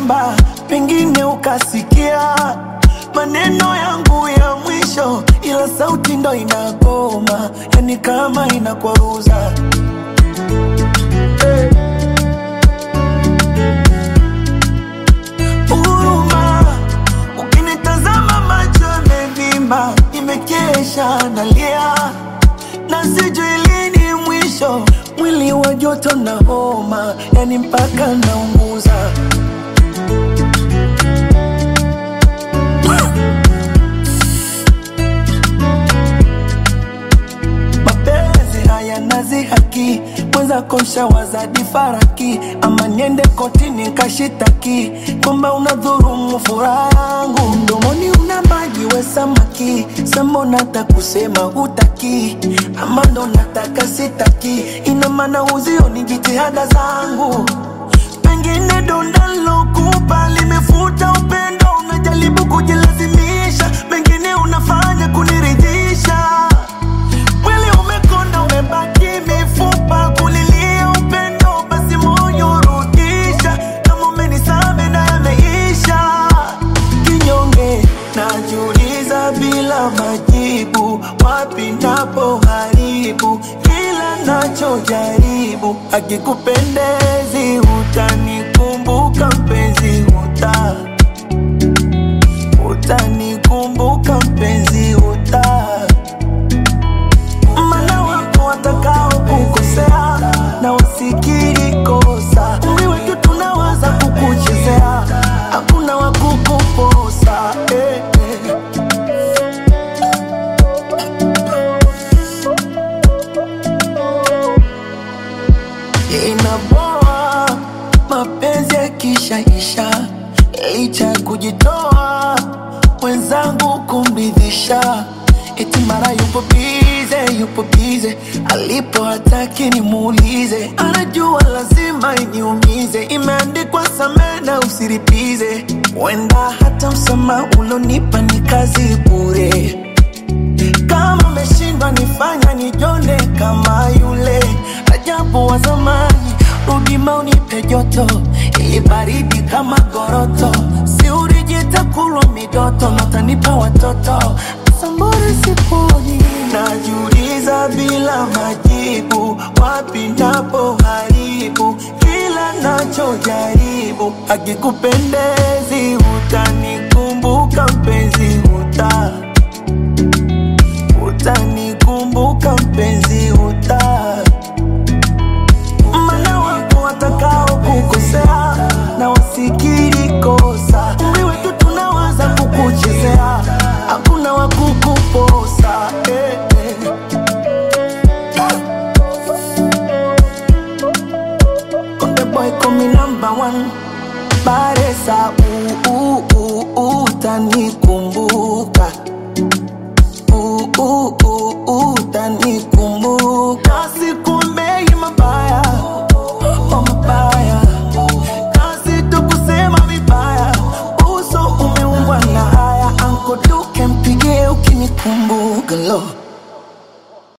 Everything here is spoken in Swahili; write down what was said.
naimba, pengine ukasikia maneno yangu ya mwisho, ila sauti ndo inagoma, yani kama inakwaruza huruma. Ukinitazama macho yamevimba, nimekesha nalia na sijui lini mwisho, mwili wa joto na homa, yani mpaka naunguza. mapenzi haya nazi haki mweza kosha wazadi faraki ama niende kotini kashitaki kwamba unadhurumu furaha yangu mdomoni una maji we samaki sambo nata kusema hutaki ama ndo nataka sitaki ina maana uzio ni jitihada zangu pengine donda lokupa limefuta upendo unajaribu kujilazimisha mengine unafanya kuniridhisha Mwili umekonda umebaki mifupa kulilia upendo, basi moyo rudisha. Kama umenisame na yameisha, kinyonge najiuliza bila majibu, wapi napo haribu kila nachojaribu. Akikupendezi utanikumbuka mpenzi, uta utanikumbuka mpenzi, uta mana wapo watakao kukosea na wasikiri kosa umri wetu tunawaza kukuchezea hakuna wakukuposa eh, eh. inaboa mapenzi yakishaisha licha ya kujitoa mwenzangu kumridhisha eti mara yupo bize yupo bize alipo hataki nimuulize anajua lazima iniumize imeandikwa samee na usiripize wenda hata msama ulonipa ni kazi bure kama umeshindwa nifanya nijone kama yule ajabu wa zamani, rudi maunipe joto ili baridi kama goroto, si urijita kulwa midoto natanipa watoto sambore siponi, najiuliza bila majibu, wapi napo haribu kila nachojaribu, akikupendezi utanikumbuka mpenzi uta utanikumbuka mpenzi uta mana wapo watakao kukosea na wasikiri kosa umri wetu tunawaza kukuchezea hakuna wakukuposa eh, eh. Konde boy komi number one Baresa uu, uu, uu, utanikumbuka Uh, uh, uh, uh, utanikumbuka sikuombei mabaya oh, mabaya kazi tu kusema vibaya uso umeumbwa na haya ankoduke mpigie ukinikumbuka lo